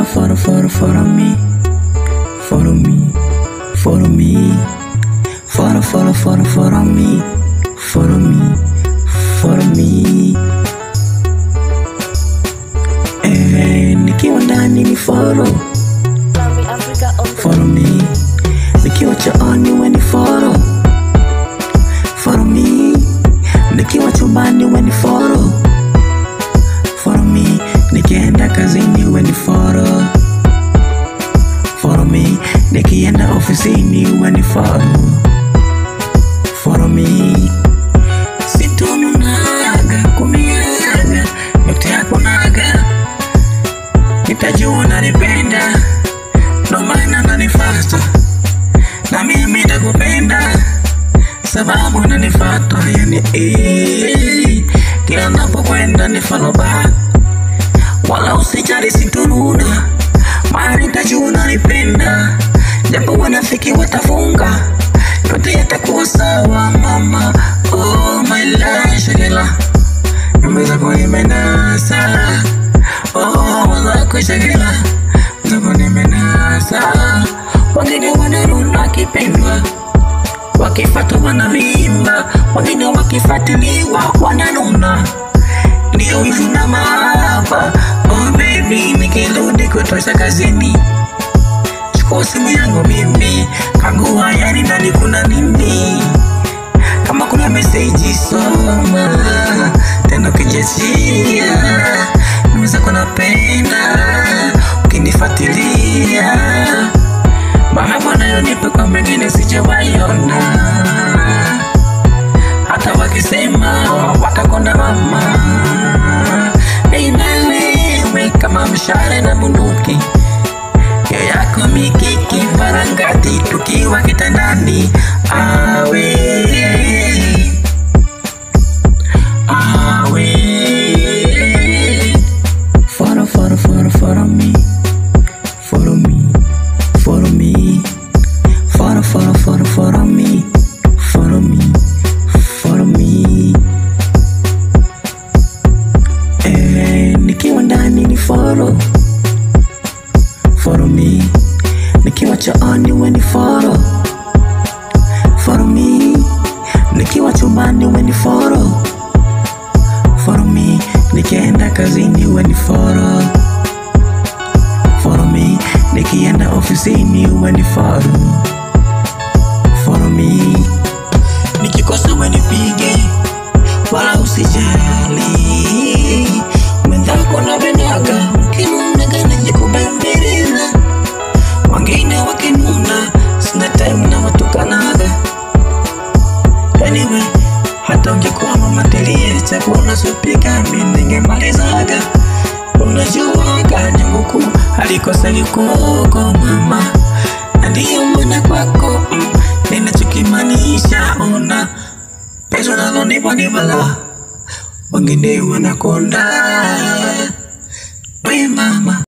follow, follow, follow, follow me. Follow me, follow me. Follow, follow, follow, follow me. Follow me, follow me. Eh, nikiwa ndani ni follow, Grammy Africa on the follow me. Nikiwa chooni we ni follow, follow me. Nikiwa chumbani we ni follow, follow me. Nikienda kazini we ni follow, follow me. Nikienda ofisini we ni follow, follow me. Sitununaga kumiaga yote yako naga, nitajua unanipenda, ndo maana nanifata na mimi nakupenda sababu unanifata, yani eh, kila napokwenda ni follow back, wala usijali sitununa, maana nitajua unanipenda, japo wanafiki watafunga, yote yatakuwa sawa mama. Oh my life, shagela nimeweza kuimenasa, oh mwenzako shagela zako nimenasa, wengine wanaruna wakipendwa wakifatwa wanavimba, wengine wakifatiliwa wananuna, ndio wivu na mahaba. Oh baby, nikirudi kutosha kazini, chukua simu yangu mimi, kagua yani ndani kuna nini, kama kuna meseji soma, tena ukijachia nimeza kunapenda ukinifuatilia mahaba nayonipa kwa mengine sijawaiona, hata wakisema watakonda mama Nina wewe kama mshale na bunduki ya yako mikiki varangati tukiwa kitandani awe awe follow follow follow follow me follow me follow me follow follow follow follow me follow me follow me eh nikiwa ndani ni follow follow me nikiwa chooni we ni follow follow me nikiwa chumbani we ni follow follow me nikienda kazini we ni follow follow me nikienda ofisini we ni follow follow me nikikosa we nipige wala usijali mwenzako napendaga ukinunaga najikubembeleza wengine wakinuna sina time na watukanaga anyway hata ungekuwa mamatilie chakula supika mi ningemalizaga unajuaga jungu kuu alikosa likoko mama na ndiyo mwana kwako mm, ninachokimaanisha ona pesa nalonipa ni bala wengine wanakonda we mama